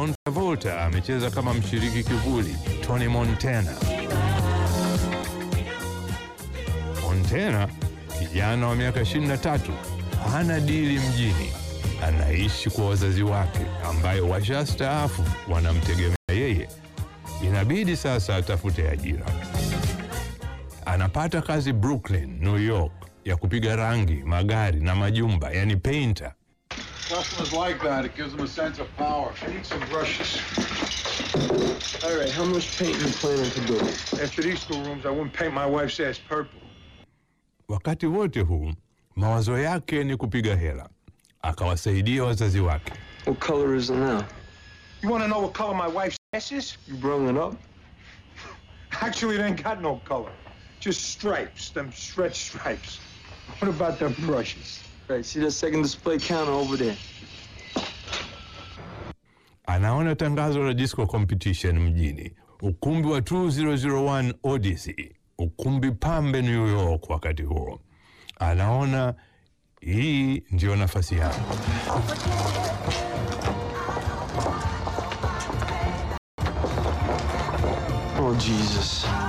John Travolta amecheza kama mshiriki kivuli Tony Montana. Montana, kijana wa miaka 23, hana dili mjini, anaishi kwa wazazi wake ambayo washastaafu wanamtegemea yeye. Inabidi sasa atafute ajira. Anapata kazi Brooklyn, New York, ya kupiga rangi magari na majumba, yani painter. Customers like that. It gives them a sense of power. I need some brushes. All right, how much paint you planning to do? After these two rooms, I wouldn't paint my wife's ass purple. Wakati wote huu mawazo yake ni kupiga hela, akawasaidia wazazi wake. What color is it now? You want to know what color my wife's ass is? You brung it up? Actually, it ain't got no color. Just stripes, them stretch stripes. What about them brushes? Right, see that second display counter over there? Anaona tangazo la disco competition mjini, ukumbi wa 2001 Odyssey, ukumbi pambe New York. Wakati huo anaona hii ndiyo nafasi yangu. Oh, Jesus.